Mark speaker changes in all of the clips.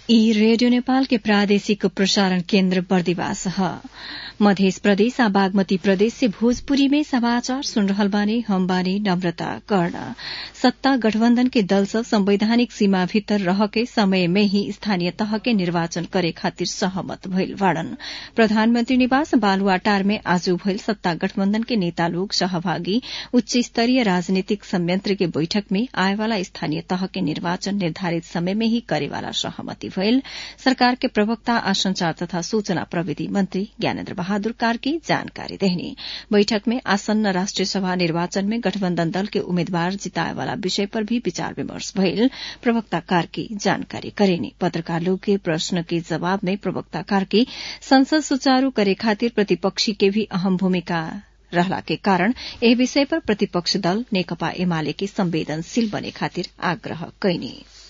Speaker 1: ई रेडियो नेपाल के प्रादेशिक प्रसारण केन्द्र बर्दिवास ह मध्य प्रदेश आ बागमती प्रदेश से भोजपुरी में समाचार सुन रहल बानी हम बानी नम्रता कर्ण सत्ता गठबन्धन के दल सब संवैधानिक सीमा भीतर रह के समय में ही स्थानीय तह के निर्वाचन करे खातिर सहमत भइल बाड़न प्रधानमन्त्री निवास बालुवाटार में आज भइल सत्ता गठबन्धन के नेता लोग सहभागी उच्च स्तरीय राजनीतिक संयंत्र के बैठक में आएवाला स्थानीय तह के निर्वाचन निर्धारित समय में ही करेवाला सहमति भइल सरकार के प्रवक्ता आ संचार तथा सूचना प्रविधि मन्त्री ज्ञानेन्द्र बहादुर कार्की जानकारी देहनी बैठक में आसन्न राष्ट्रिय सभा निर्वाचन में गठबन्धन दल के उम्मेद्वार जिताएवाला विषय पर भी विचार विमर्श भइल प्रवक्ता कार्की जानकारी करेनी पत्रकार लोग के प्रश्न के जवाब में प्रवक्ता कार्की संसद सुचारू करे खातिर प्रतिपक्षी के भी अहम भूमिका रहला के कारण एह विषय पर प्रतिपक्ष दल नेकपा एमाले के संवेदनशील बने खातिर आग्रह कैनी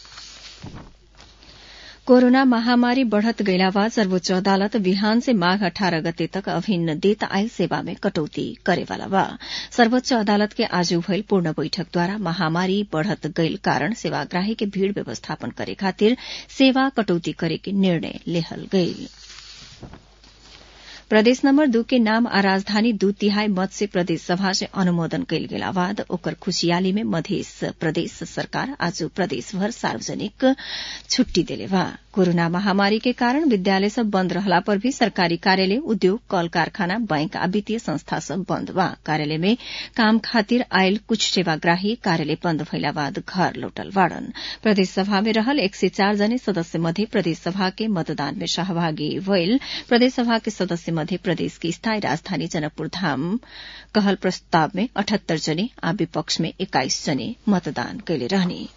Speaker 1: कोरोना महामारी बढ़त गइला बाद सर्वोच्च अदालत बिहान से माघ अठारह गते तक अभिन्न देत आयल सेवा में कटौती करेवाला बा सर्वोच्च अदालत के आज भइल पूर्ण बैठकद्वारा महामारी बढ़त गइल कारण सेवाग्राही के भीड़ व्यवस्थापन करे खातिर सेवा कटौती करे के निर्णय लेहल गइल प्रदेश नम्बर दू के नाम आ राजधानी दू तिहाई मत से प्रदेश सभा से अनुमोदन कयल गेला बाद ओकर खुशियाली में मध्य प्रदेश सरकार आज प्रदेशभर सार्वजनिक छुट्टी देले बा कोरोना महामारी के कारण विद्यालय सब बन्द रहला पर भी सरकारी कार्यालय उद्योग कल कारखाना बैंक आ वित्तीय संस्था सब बन्द बा कार्यालय में काम खातिर आयल कुछ सेवाग्राही कार्यालय बन्द भइला बाद घर लौटल बाड़न प्रदेश सभा में रहल एक सय चार जने सदस्य मध्ये प्रदेश सभा के मतदान में सहभागी भइल प्रदेश सभा के सदस्य मध्य प्रदेश की स्थायी राजधानी जनकपुर धाम कहल प्रस्ताव में अठहत्तर जने आ विपक्ष में एक्काइस जने मतदान कैले रहने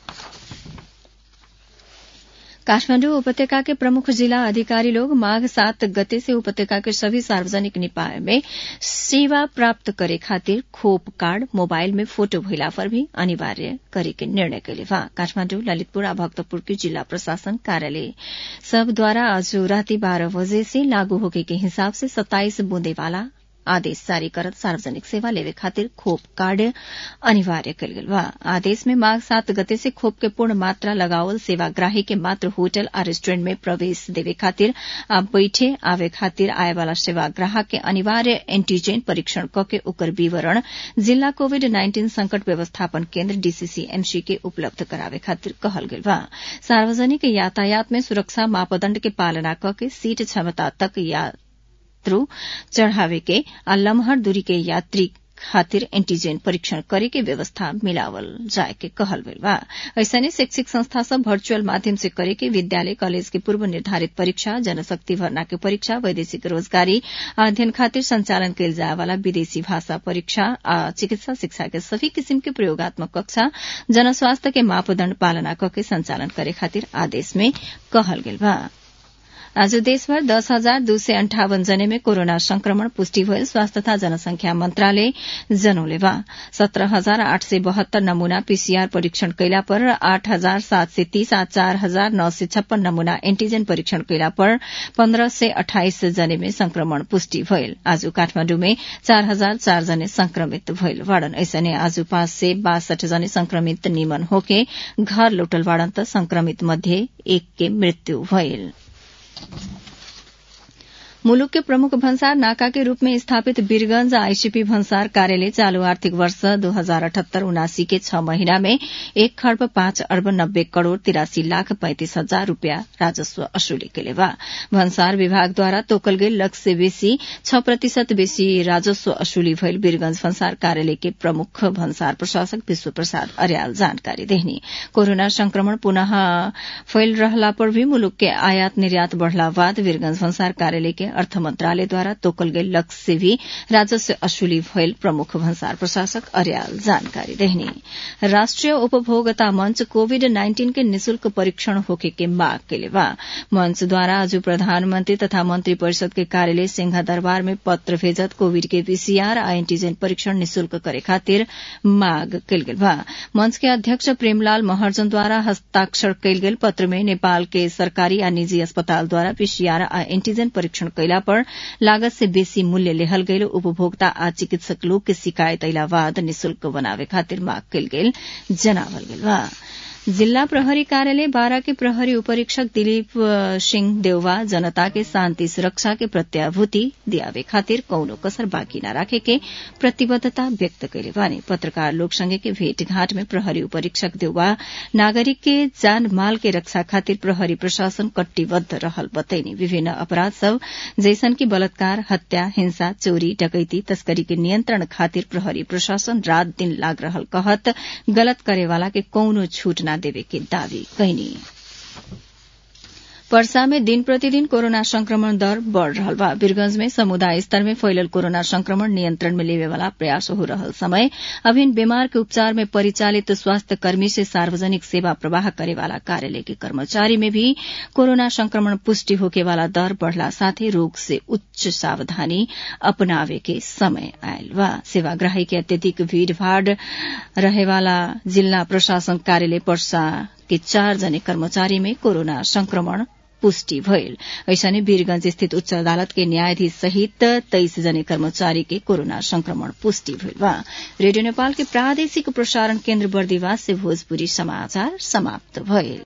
Speaker 1: काठमाण्डु उपत्यका के प्रमुख जिला अधिकारी लोग माघ सात गते से उपत्यका के सभी सार्वजनिक निकाय में सेवा प्राप्त करे खातिर खोप कार्ड मोबाइल में फोटो भइला पर भी अनिवार्य करे के निर्णय कैले बा काठमाण्डु ललितपुर आ भक्तपुर के जिला प्रशासन कार्यालय सब द्वारा आज राति बाह्र बजे से लागू होके के हिसाब से सत्ताइस बूंदे वाला आदेश जारी करत सार्वजनिक सेवा लेवे खातिर खोप कार्ड अनिवार्य कल गेल बा आदेश में माघ सात गते से खोप के पूर्ण मात्रा लगावल सेवाग्राही के मात्र होटल आ रेस्टोरेंट में प्रवेश देवे खातिर आ बैठे आवे खातिर आए वाला सेवाग्राहक के अनिवार्य एंटीजेन परीक्षण क के ओकर विवरण जिला कोविड नाइन्टीन संकट व्यवस्थापन केन्द्र डीसीसीएमसी के उपलब्ध करावे खातिर कहल गेल बा सार्वजनिक यातायात में सुरक्षा मापदण्ड के पालना क के सीट क्षमता तक या यात्रु चढ़ावे के आ लम्हर दूरी के यात्री खातिर एंटीजेन परीक्षण करे के व्यवस्था मिलावल जाए के कहल गइल बा ऐसने शैक्षिक संस्था सब वर्चुअल माध्यम से करे के विद्यालय कॉलेज के पूर्व निर्धारित परीक्षा जनशक्ति भर्ना के परीक्षा वैदेशिक रोजगारी अध्ययन खातिर संचालन कयल जाए वाला विदेशी भाषा परीक्षा आ चिकित्सा शिक्षा के सभी किसिम के प्रयोगात्मक कक्षा जनस्वास्थ्य के मापदण्ड पालना करके संचालन करे खातिर आदेश में कहल गेल बा आज देशभर दस हजार दू सय अन्ठावन जने में कोरोना संक्रमण पुष्टि भयल स्वास्थ्य तथा जनसंख्या मन्त्रालय जनौले बा सत्र हजार आठ सय बहत्तर नमूना पीसीआर परीक्षण कैला पर आठ हजार सात सय तीस आ चार हजार नौ सय छप्पन नमूना एन्टीजन परीक्षण कैला पर पन्ध्र सय अठाइस जने में संक्रमण पुष्टि भयल आज काठमाण्डु में चार हजार चार जने संक्रमित भयल वाड़न ऐसने आज पाँच सय बासठ जने संक्रमित निमन होके घर लौटल वाड़न त संक्रमित मध्ये एक के मृत्यु भयल मुलुक के प्रमुख भन्सार नाका के रूप में स्थापित वीरगंज आईसीपी भन्सार कार्यालय चालू आर्थिक वर्ष दो हजार अठहत्तर उनासी के छह महीना में एक खर्ब पाँच अर्ब नब्बे करोड़ तिरासी लाख पैंतिस हजार रूपियाँ राजस्व असुली के बा भन्सार विभागद्वारा तोकल गेल लक्ष्य से बेसी छ प्रतिशत बेसी राजस्व असुली भइल वीरगंज भन्सार कार्यालय के प्रमुख भन्सार प्रशासक विश्व प्रसाद अर्याल जानकारी देहनी कोरोना संक्रमण पुनः फैल रहला पर भी मुलुक के आयात निर्यात बढ़ला बाद वीरगंज भन्सार कार्यालय के अर्थ मन्त्रालयद्वारा तोकल गेल लक्ष्य से भी राजस्व असुली भइल प्रमुख भन्सार प्रशासक अर्याल जानकारी देहनी राष्ट्रिय उपभोक्ता मंच कोविड नाइन्टीन के निशुल्क परीक्षण होके के माग केले बा मंचद्वारा आज प्रधानमंत्री तथा मंत्री परिषद के कार्यालय सिंह दरबार में पत्र भेजत कोविड के पीसीआर आ एंटीजन परीक्षण निशुल्क करे खातिर माग कयल गेल बा मंच के अध्यक्ष प्रेमलाल महर्जनद्वारा हस्ताक्षर कयल गेल पत्र में नेपाल के सरकारी आ निजी अस्पतालद्वारा पीसीआर आ एंटीजन परीक्षण कैला पर लागत से बेसी मूल्य लेहल गयल उपभोक्ता आ चिकित्सक लोग के शिकायत अयला बाद निशुल्क बनावे खातिर माग कयल गेल जनावल गेल बा जिल्ला प्रहरी कार्यालय बारा के प्रहरी उपरीक्षक दिलीप सिंह देउवा जनता के शान्ति सुरक्षा के प्रत्याभूति दियावे खातिर कौनो कसर बाँकी न राखे के प्रतिबद्धता व्यक्त कैले बानी पत्रकार लोक संगे के भेटघाट में प्रहरी उपरीक्षक देउवा नागरिक के जान माल के रक्षा खातिर प्रहरी प्रशासन कटिबद्ध रहल बतैनी विभिन्न अपराध सब जैसन की बलात्कार हत्या हिंसा चोरी डकैती तस्करी के नियंत्रण खातिर प्रहरी प्रशासन रात दिन लाग रहल कहत गलत करेवाला के कौनो छूट न देवे के दावी कैनी पर्सा में दिन प्रतिदिन कोरोना संक्रमण दर बढ़ रहल बा वीरगंज में समुदाय स्तर में फैलल कोरोना संक्रमण नियंत्रण में लेवे वाला प्रयास हो रहल समय अभिन बीमार के उपचार में परिचालित स्वास्थ्य कर्मी से सार्वजनिक सेवा प्रवाह करे वाला कार्यालय के कर्मचारी में भी कोरोना संक्रमण पुष्टि होके वाला दर बढ़ला साथे रोग से उच्च सावधानी अपनावे के समय आयल बा सेवाग्राही के अत्यधिक भीड़भाड़ रहेवाला जिला प्रशासन कार्यालय पर्सा के चार जने कर्मचारी में कोरोना संक्रमण पुष्टि भयल ऐसने वीरगंज स्थित उच्च अदालत के न्यायाधीश सहित तेइस जने कर्मचारी के कोरोना संक्रमण पुष्टि भइल बा रेडियो नेपाल के प्रादेशिक प्रसारण केन्द्र बर्दिवास से भोजपुरी समाचार समाप्त भयल